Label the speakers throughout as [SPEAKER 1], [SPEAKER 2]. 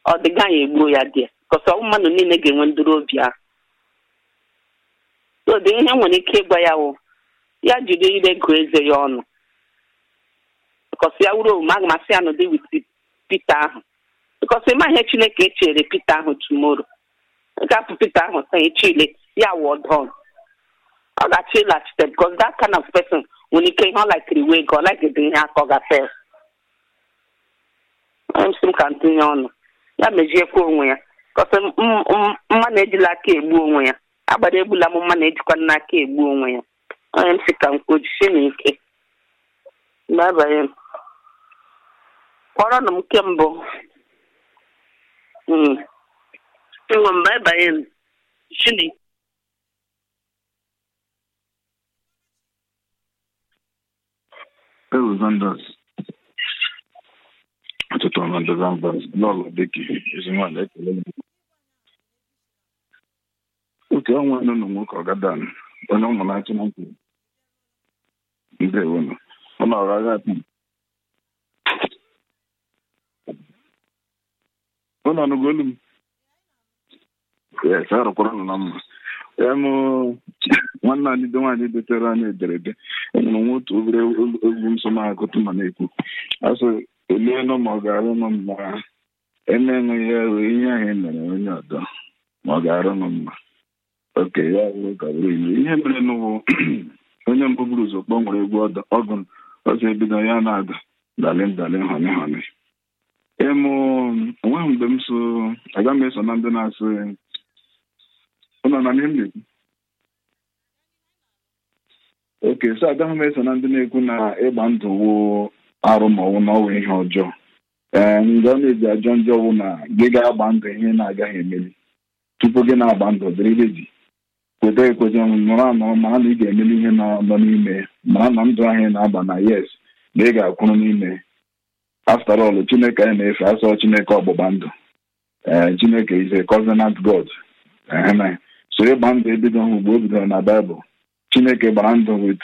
[SPEAKER 1] ọ dị gaghị egbuo ya dị kọsọ mmadụ niile ga-enwe ndụrụ obi ahụ ode ihe nwere ike ịgwa ya wụ ya jide ire gụọ eze ya ọnụ kọsị ya wuru omume aga m asị ya nọdị wit Pita ahụ bikọsị ịma ihe Chineke echere Pita ahụ tumoro gapụ Pita ahụ taa echile ya wụ ọdọn ọ ga-achọ ịlachite bikọs that kind of person nwere ike ihe ọ laikiri wee gị ọ laikiri ihe aka ọ gafe onye m ka ntinye ọnụ ya mejiekwa onwe ya kọsị mma na-ejila aka egbu onwe ya agbara egbula m mma na-ejikwa n'aka egbu onwe ya onye m si ka m kwojisie na ike babanye m kpọrọnụ m nke mbụ nwe m babanye m shini
[SPEAKER 2] Ewu Zandas. Ọtụtụ ọnọdụ Zandas. Lọlọ dịka ezi nwaanyị ekele m. Oke ọnwa nọ na nwoke ọgadan onye ụmụ na-achị na nkwu. Ndewo nọ. Ọ nọ ọrụ agha taa. Ọ nọ n'ugwu olu m. Yes, arụkwara nọ na mma. Em nwanne anyị dị nwaanyị detere anyị ederede enwere nwa otu obere egwu nsọ na-agụtụ ma na-ekwu asị olee nọ ma ọ ga-arụ nọ mma emenweghị ya wee ihe ahụ emere onye ọdọ ma ọ ga-arụ nọ mma oke ya wee ka bụrụ ilu ihe mere n'ụwụ onye mbụ buru ụzọ kpọ nwere egwu ọgụ ọzọ ebido ya na-ada dalin dalin honi honi ịmụ onweghị mgbe m so aga m eso na ndị na-asị ụnọ na ihe m na-ekwu oke so agaghị m eso na ndị na-ekwu na ịgba ndụ wụ arụ ma ọwụ na ọwụ ihe ọjọọ ee mgbe ọ na-eji ajọ njọ wụ na gị ga-agba ndụ ihe na-agaghị emeli tupu gị na-agba ndụ dịrị reji kweta ekweta nọrọ anọ mara na ị ga-emeli ihe nọ n'ime mara na ndụ ahụ na-aba na yes na ị ga-akwụrụ n'ime after all chineke anyị na-efe asọ chineke ọgbụgba ndụ ee chineke is a covenant god so ịgba ndụ ebido hụ mgbe o bidoro na baịbụl chineke gbara ndụ wit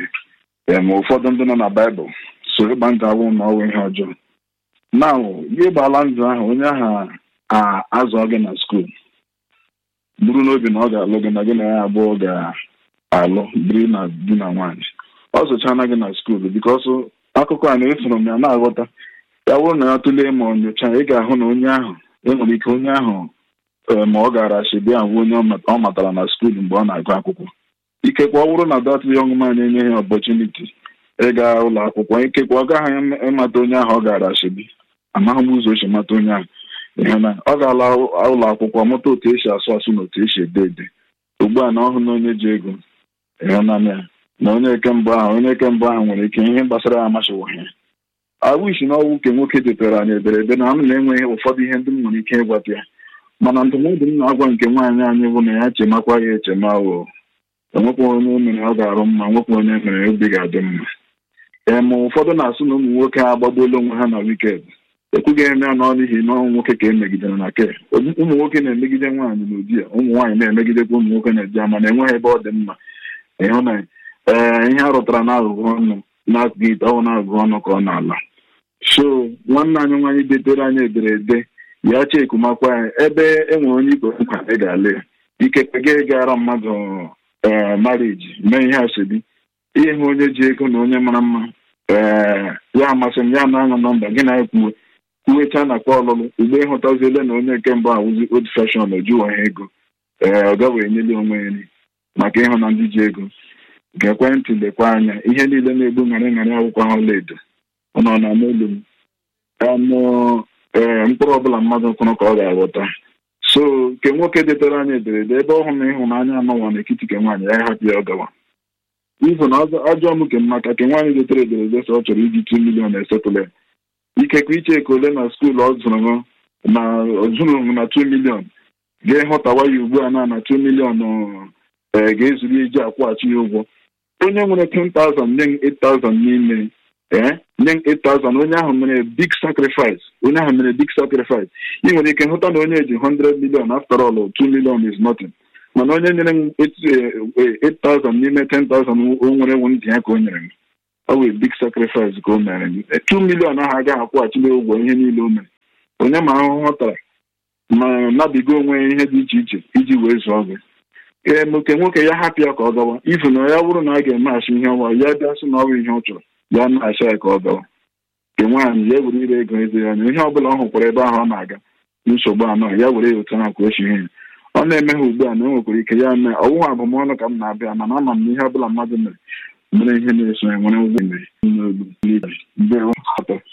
[SPEAKER 2] ụfọdụ ndị nọ na baịbụl so ịgba ndụ awụ na ọwụ ihe ọjọọ na gị gbala ndụ ahụ onye ahụ azụọ gị na skuul buru n'obi na ọ ga-alụ gị na gị na ya abụọ ga-alụ biri na di na nwaanyị ọ zụchana gị na skuul bikos akụkọ a na-esoro m ya na-aghọta ya bụrụ na ya tụlee ma nyocha ị ga-ahụ na onye ahụ enwere ike onye ahụ ma ọ gara ashibia bụ onye ọ matara na skuul mgbe ọ na-agụ akwụkwọ ikekwe ọ bụrụ na dat yọng man enyeghị ọpọchuniti ịga ụlọ akwụkwọ ikekwe ọ gaghị ịmata onye ahụ ọ gara ashebi amaghị m ụzọ o si mata onye ahụ ihe na ọ gaala ụlọ akwụkwọ mụta otu esi asụ asụ na otu esi ede ede ugbu a na ọhụ na onye ji ego ịhụnanya na onye eke mbụ ahụ onye eke mbụ ahụ nwere ike ihe gbasara ya amasịwaghị awụisi na ọwụ ke nwoke detere anyị ederede na m na-enweghị ụfọdụ ihe ndị m nwere ike ịgwata ya mana ndụmọdụ m na-agwa nke nwaanyị anyị bụ na ya chemakwa ya echema o enwekwa onye mere ọ ga-arụ mma nwekwa onye mere obi ga-adị mma ee ma ụfọdụ na-asụ na ụmụ nwoke ha agbagbuola onwe ha na wikend ekwughị eme ya n'ọnụ n'ihi na ọnwụ nwoke ka emegidere na ke ụmụ nwoke na-emegide nwaanyị n'ụdị ya ụmụ nwaanyị na-emegidekwa ụmụ nwoke na-eji ama na enweghị ebe ọ dị mma ịhụ na ee ihe a rụtara na agụgụ ọnụ na-akụghị ite ọnwụ na agụgụ ọnụ ka ọ na-ala so nwanne anyị nwaanyị detere anyị ederede ya chekumakwa ya ebe e nwere onye ikpe nkwa ị ga-ale ikekwe gị gara mmadụ ee mariji mee ihe asebi ihe hụ onye ji ego na onye mara mma ee ya amasị m ya na-aṅụ nọmba gị na-ekwuwe kwuwecha na kwa ọlụlụ ugbo ịhụtaziele na onye nke mbụ awụzi old fashion ojuwa ha ego ee ọ gaghị enyeli onwe ya nri maka ịhụ na ndị ji ego nke ekwentị lekwa anya ihe niile na-egbu ṅarị ṅarị akwụkwọ ha ọlaedo ọ nọ na n'olu m anụ ee mkpụrụ ọbụla mmadụ kwụrụ ka ọ ga-aghọta so nke nwoke detere anyị ederede ebe ọ hụ na ịhụnanya anọwa n'etiti ke nwaanyị ya hapụ ya ọ gawa ibu na ajọ m ke maka ke nwaanyị detere ederede sọ ọ chọrọ iji 2 milion esetụla ya ikekwe iche ka ole na skuul ọ zụrụ na ọzụrụ na 2 milion ga-ehụtawa ya ugbu a na na 2 milion ee ga-ezuru iji akwụghachi ya ụgwọ onye nwere 10,000 nye 8,000 n'ime ee nye 8,000 onye ahụ mere big sacrifice onye ahụ mere big sacrifice ị nwere ike hụta na onye ji 100 million after all 2 million is nothing mana onye nyere m 8,000 n'ime 10,000 o nwere ewu ntị ya ka o nyere m ọ wee big sacrifice ka o mere m 2 million ahụ agaghị akwụghachila ụgwọ ihe niile o mere onye ma ahụhụ ọ tara ma nabiga onwe ihe dị iche iche iji wee zụọ gị ee nke nwoke ya hapụ ya ka ọ gawa ifu na ya bụrụ na a ga-emeghachi ihe ọwa ya bịa sị na ọ bụ ihe ọ chọrọ ya na-acha ya ka ọ gawa nke nwaanyị ya were ire ego eze ya anya ihe ọ bụla ọ hụkwara ebe ahụ ọ na-aga nsogbu anọ ya were ya otu ahụ ka o si ihe ọ na-eme ha ugbu a na o nwekwara ike ya mee ọwụwa abụmọnụ ka m na-abịa mana ama m na ihe ọ bụla mmadụ mere mere ihe na-eso ya nwere ụgwọ mere n'olu n'ibi mgbe atọ